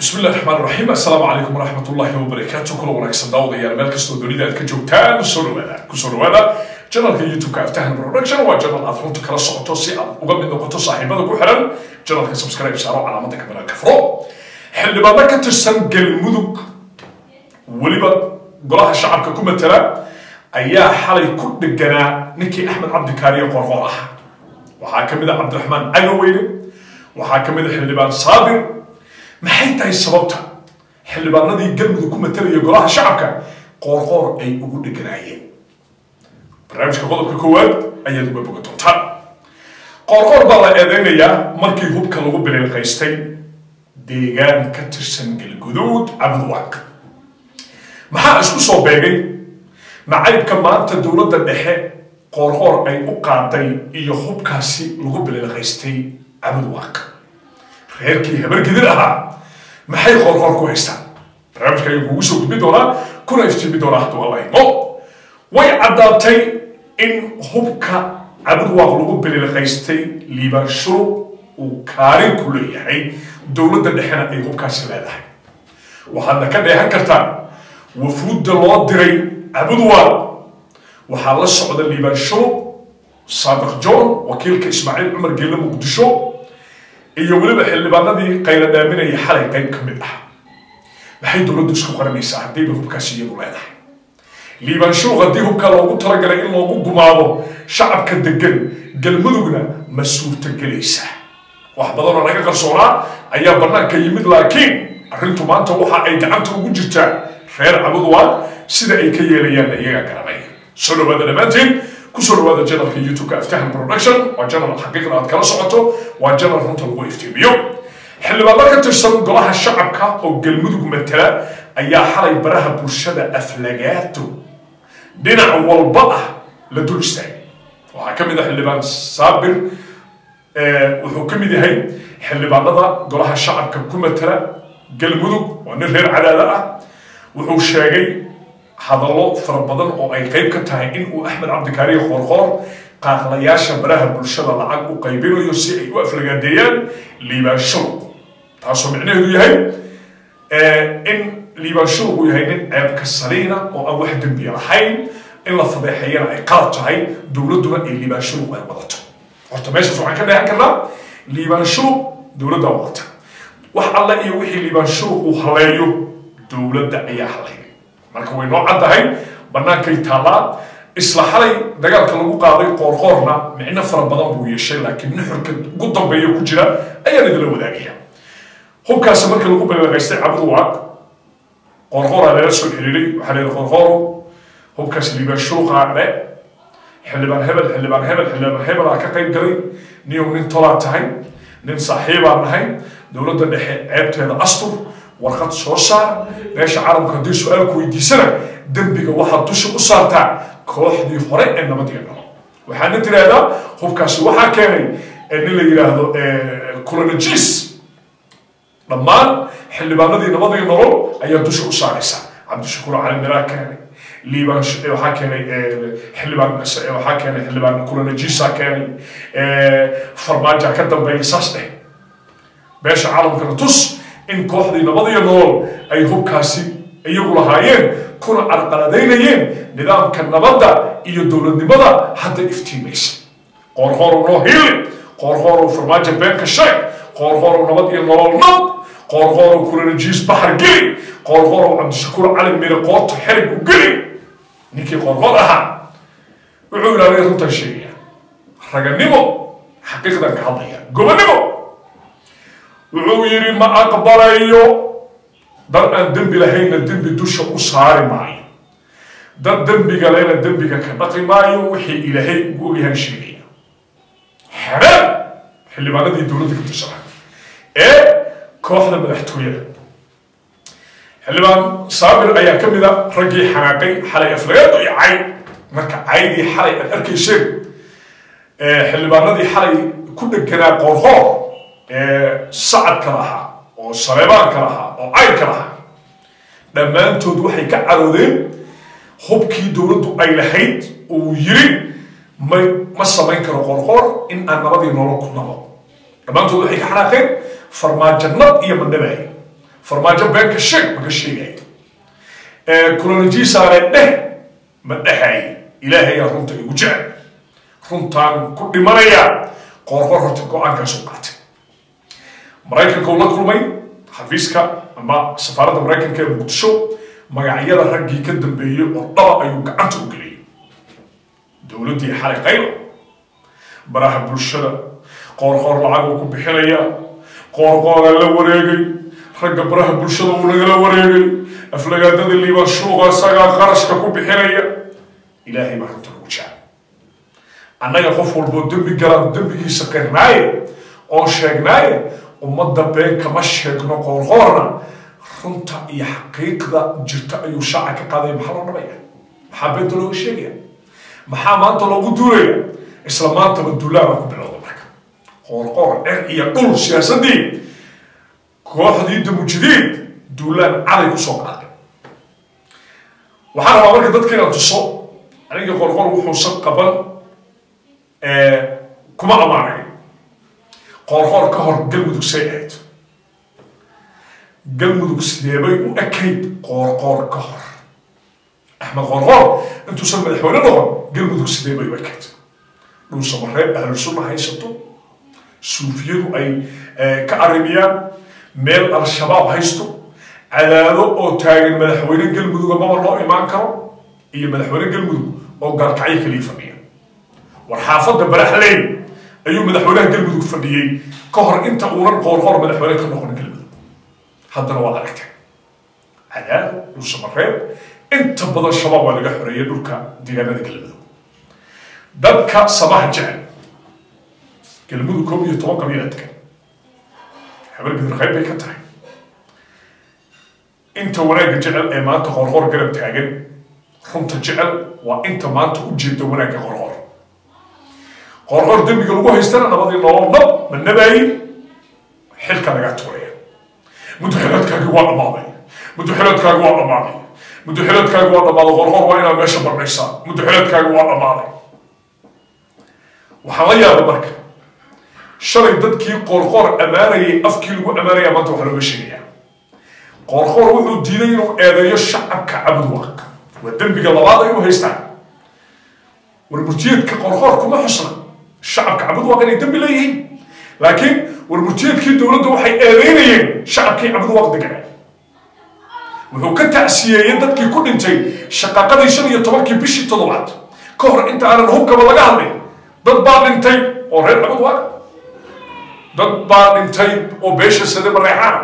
bismi illahi raxmaan raxiim assalaamu calaykum waraxmat ullahi wabarakaatu kula wanaagsan daawadayaal meel kastoo dunida aad ka joogtaan kusoo dhawaada kusoo dhawaada janalka youtube-ka aftahan production waa janal aad runta kala socoto si aad uga mid noqoto saaxiibada ku xiran janalka subscribe saaro calaamada kamera kafro xildhibaano ka tirsan galmudug weliba golaha shacabka ku matala ayaa xalay ku dheganaa ninkii axmed cabdikaariyo qorqoor ah waxaa ka mid a cabdiraxmaan cagaweyne waxaa ka mid a xildhibaan saabir maxay tahay sababta xildhibaanadii galmudug ku matalaya golaha shacabka qoorqoor ay ugu dheganaayeen barnaamijka qodobka koowaad ayaad uga boga doontaan qoorqoor baa la eedeynayaa markii hubka lagu biliilqaystay deegaan ka tirsan galguduud cabdwaaq maxaa isku soo beegay nacaybka maanta dowladda dhexe qoorqoor ay u qaaday iyo hubkaasi lagu biliilqaystay cabdwaaq reerkii habargidin ahaa maxay qoorqoor ku haystaan barnaamijka ayuu kugu soo gudbin doonaa kuna iftiimi doonaa hadduu alla imo way caddaatay in hubka cabdwaaq lagu biliilqaystay liibaan shurub uu kaalin ku leeyahay dowladda dhexena ay hubkaasi leedahay waxaadna ka dheehan kartaan wafuudda loo diray cabudwaaq waxaa la socda liibaan shurub saadiq john wakiilka ismaaciil cumar geelle muqdisho iyo weliba xildhibaanadii qayla dhaaminaya xalay qayb ka mid ah maxay dowladdu isku qaranaysaa haddayba hubkaasi iyadu leedahay liibaan shuuq haddii hubkaa loogu talagalay in loogu gumaado shacabka degan galmudugna ma suurtagelaysaa wax badanoo laga qarsoonaa ayaa bannaanka yimid laakiin arrintu maanta waxa ay gacanta ugu jirtaa reer cabudwaaq sida ay ka yeelayaanna iyagaa garanaya soo dhawaada dhammaanteen kusoo dhawaada janalka youtube-ka aftahan production waa janal xaqiiqda aad kala socoto waa janal runta lagu iftiimiyo xildhibaano ka tirsan golaha shacabka oo galmudug matala ayaa xalay baraha bulshada aflagaato dhinac walba ah la dul istaagay waxaa ka mid ah xildhibaan saabir wuxuu ka mid yahay xildhibaanada golaha shacabka ku matala galmudug waa nin reer cadaada ah wuxuu sheegay hadallo fara badan oo ay qayb ka tahay in uu axmed cabdikaariyo qoorqoor qaaqlayaasha baraha bulshada lacag u qaybinayo si ay u aflagaadeeyaan liibaan shurub taasoo micnaheedu yahay in liibaan shurub uu yahay nin ceebka saliina oo aan wax dembiya lahayn in la fadeexeeyana ay qalad tahay dowladduna ay liibaan shurub ay wadato horta meeshaas waxaan ka dheehan karnaa liibaan shurub dowladda wadata wax alle iyo wixii liibaan shurub uu haleeyo dowladda ayaa haleeya marka way noo caddahay bannaankay taallaa isla xalay dagaalka lagu qaaday qoorqoorna micno fara badan buu yeeshay laakiin nuxurka ugu dambeeya ku jira ayaan idila wadaagaya hubkaasi markii lagu balaqaystay cabdwaaq qoorqooraa lala soo xiriiray waxaa leeyahay qoorqooro hubkaasi liibaan shuuqaa dhe xildhibaan hebel xildhibaan hebel xildhibaan hebel aa ka qayb galay niyow nin tolaa tahay nin saaxiibaa nahay dowladda dhexe ceebteeda astur warqad soo saar meesha caalamka haddii su-aalku weydiisana dembiga waxaad dusha u saartaa kooxdii hore ee nabadiga dhalo waxaana tiraahdaa hubkaasi waxaa keenay nin la yidhaahdo kulanajis dhammaan xildhibaanadii nabadiga nolol ayaa dusha u saaraysa cabdishakuur cali miraa keenay liibaan waxaa keenay xildhibaan waxaa keenay xildhibaan kulanajisa keenay farmaaja ka dambeeya saas dheh meesha caalamkana tus in kooxdii nabadiyo nolol ay hubkaasi iyagu lahaayeen kuna carqaladaynayeen nidaamka nabadda iyo dowladnimada hadda iftiimaysa qoorqoorow noo hiili qoorqoorow farmaajo beenka sheeg qoorqoorow nabad iyo nolol nab qoorqoorow kulanajiis baxar geli qoorqoorow cabdishakuur cali mire qoorta xerig u geli ninkii qoorqoor ahaa wuxuu ilaaliyay runtan sheegaya raganimo xaqiiqdan ka hadlaya gobonimo wuxuu yidhi ma aqbalayo dad aan dembi lahaynna dembi dusha u saari maayo dad dembiga lena dembiga ka dhaqi maayo wixii ilaahay ugu ogyahan sheegaya xereen xildhibaanadii dowladda ka tirsana ee kooxda madaxtooyada xildhibaan saabir ayaa ka mid a raggii xanaaqay xalay aflagaado iyo cayd marka caydii xalay aad arkayseen xildhibaanadii xalay ku dheganaa qoorqoor sacadka lahaa oo sareebaanka lahaa oo cayrka lahaa dhammaantood waxay ka caroodeen hubkii dowladdu ay lahayd uu yiri ma ma samayn karo qorqor in aan nabadii nolol ku nabo dhammaantood waxay ka xanaaqeen farmaajo nab iyo mandhabaay farmaajo beenka sheeg maka sheegaya kulanajiisaane dheh ma dhehaya ilaahayaa runta igu jecel runtaan ku dhimanaya qoorqor horta go-aankaasuu qaatay maraykanka uu la kulmay xafiiska ama safaaradda maraykanka ee muqdisho magacyada raggii ka dambeeyey oo dhaba ayuu gacanta u geliyay dowladdii xalay qaylo baraha bulshada qoorqoor lacag uu ku bixinaya qoorqooraa la wareegay ragga baraha bulshada uu nagala wareegay aflagaadada liibaan shuuqa isagaa qarashka ku bixinaya ilaahay baa runta lagu jecel annaga qof walboo dembi galaan dembigiisa qirnaaye oo sheegnaaye ummadda been kama sheegno qoorqoorna runta iyo xaqiiqda jirta ayuu shaaca ka qaadaya maxaa loo dhabaya maxaa beenta looga sheegaya maxaa maanta loogu duulaya isla maantaba duulaaba ku bilowda marka qoorqoor cer iyo dhul siyaasadii kooxdii damujidiid duulaan caday kusoo qaaday waxaan rabaa marka dadka inaan tuso aniga qorqor wuxuusan qaban kuma amaanay qoorqoor ka hor galmudug say ahayd galmudug sideebay u ekayd qoorqoor ka hor axmed qoorqoor intuusan madaxweyne noqon galmudug sideebay u ekayd dhulsamareeb ahlu sunna haysato suufiyadu ay ka arrimiyaan meel al-shabaab haysto cadaado oo taagan madaxweyne galmuduga maba loo imaan karo iyo madaxweyne galmudug oo gaalkacyo kaliya fadhiya war xaafadda baraxleyn ayuu madaxweynaha galmudug fadhiyey ka hor inta uunan qoorqoor madaxweyne ka noqon galmudug haddana waad aragtay cadaado dhulsamareeb inta badan shabaab waa laga xoreeyay dhulka deegaanada galmudug dadka samaha jecel galmudug koob iyo toban qabiila degan habar bidir qayb bay ka tahay inta wanaagga jecel ee maanta qorqor garab taagan runta jecel waa inta maanta u jeeda wanaagga qorqor qorqor dembiga lagu haystana nabadii nolol nab ma nabaayi xilka laga tuuraya mudaxilaadkaagi waa dhammaaday mudaxilaadkaagi waa dhammaaday mudaxilaadkaagi waa dhammaaday qorqor waa inaad meesha barnaysaa mudaxilaadkaagi waa dhammaaday waxaa la yaaba marka shalay dadkii qoorqoor ammaanayay afkii lagu ammaanaya maanta waxaa looga sheegayaa qoorqoor wuxuu diiday inuu eedeeyo shacabka cabudwaq waa dembiga labaad ay u haystaan warmurtiyeedka qoorqoor kuma xusna shacabka cabudwaq inay dembi leeyihiin laakiin warmurtiyeedkii dowladda waxay eedeynayeen shacabkii cabudwaq deganaa wuxuu ka tacsiyeeyey dadkii ku dhintay shaqaqadii shan iyo tobankii bishii toddobaad ka hor inta aanan hubkaba laga hadlin dad baa dhintay oo reer cabudwaq dad baa dhintay oo beesha sade mareexaan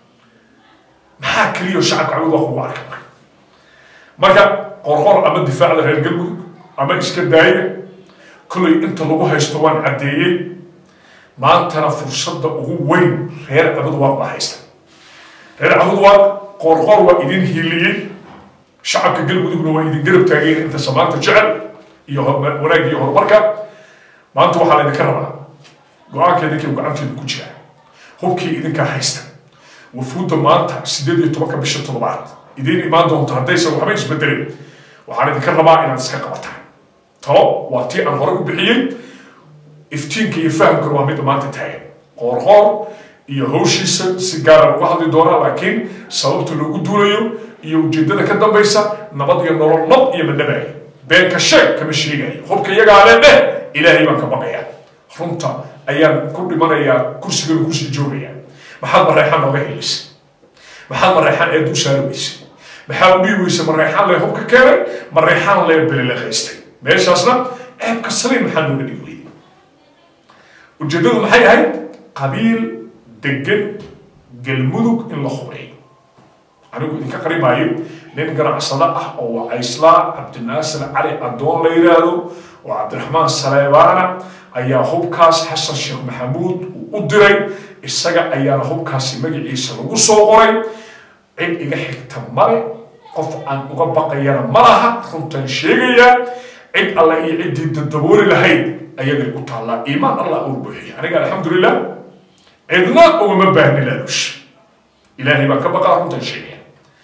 maxaa keliya shacabka cabud waa kugu arka marka qorqor ama difaacda reer galmudug ama iska daaya kollay inta lagu haysto waan caddeeyey maantana fursadda ugu weyn reer cabudwaaq baa haysta reer cabudwaaq qorqor waa idin hiiliyey shacabka galmudugna waa idin garab taageen inta samaanta jecel iyo wanaag iyo horumarka maanta waxaa laydinka rabaa go-aanka idinkii gacanteeda ku jira hubkii idinkaa haysta wafuudda maanta sideed iyo tobanka bisha toddobaad idiin imaan doonto haddaysan waxba isbedelin waxaan idinka rabaa inaad iska qabataan talo waa tii aan hore u bixiyey iftiinka iyo fahamkuna waa midda maanta taagan qoorqoor iyo hawshiisa si gaaraan uga hadli doonaa laakiin sababta loogu duulayo iyo ujeedada ka dambaysa nabad iyo nolol nab iyo madhabaaya beenka sheeg kama sheegayo hubka iyagaa le dheh ilaahay baan ka baqayaa runta ayaan ku dhimanayaa kursigana kusii joogayaa maxaad mareexaan nooga helisay maxaad mareexaan eed u saari weysay maxaa u dhihi weysay mareexaan lee hubka keenay mareexaan lee belele haystay meeshaasna ceebka saliin maxaa nooga dhigi weyday ujeeddadu maxay ahayd qabiil degan galmudug in la hubeeyo anigu idinka qarimaayo nin ganacsado ah oo wacayslaa cabdinaasir cali addoon la yidhaahdo oo cabdiraxmaan saleebaana ayaa hubkaas xasan sheekh maxamuud uu u diray isaga ayaana hubkaasi magaciisa lagu soo qoray cid iga xigta male qof aan uga baqayana ma laha runtan sheegayaa cid alla iyo ciddii dadabooli lahayd ayagay u taallaa iimaan allah uu buuxiya aniga alxamdulilah cidna ugama baahni laalush ilaahay baan ka baqaa runtan sheegaya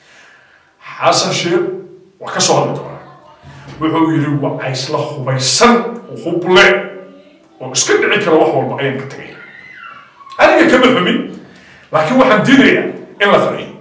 xasan sheekh waa ka soo hadli doonaa wuxuu yidhi wacaysla hubaysan huble oo iska dhici kara wax walba ayaan ka tegaya aniga kama xumin laakiin waxaan diidayaa in la qariyo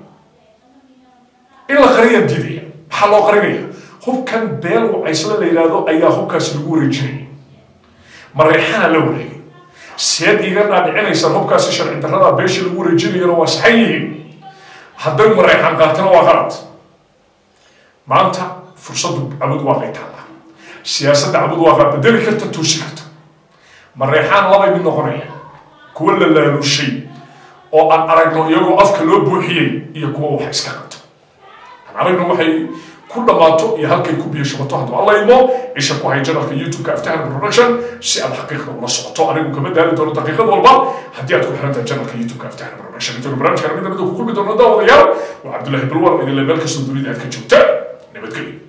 qariyaan diidaya maxaa loo qarinaya hubkan beel wacaysla la yidhaahdo ayaa hubkaasi lagu wareejinaya mareexana la wareegay seed iga dhaadhicinaysaan hubkaasi sharci darrada beesha lagu wareejinayana waa saxan yihiin hadday mareexan qaatana waa qalad maanta fursaddu cabud waaqay taalla siyaasadda cabud waaqaa bedeli karta toosi karta mareexaan labay mid noqonaya kuwa la laalushay oo aan aragno iyagoo afka loo buuxiyey iyo kuwa wax iska qabto aan aragno waxay ku dhammaato iyo halkay ku biyashubato hadduu alla imo isha ku hay janalka youtube-ka aftahan production si aad xaqiiqda ula socoto anigu kama daali doono daqiiqad walba haddii aad ku xirantahay janalka youtube-ka aftahan production intaanu barnaamijkan midna midda ku kulmi doono daawadayaal waa cabdullaahi balwar idinle meel kastoo dunida aad ka joogtaan nabadgelyo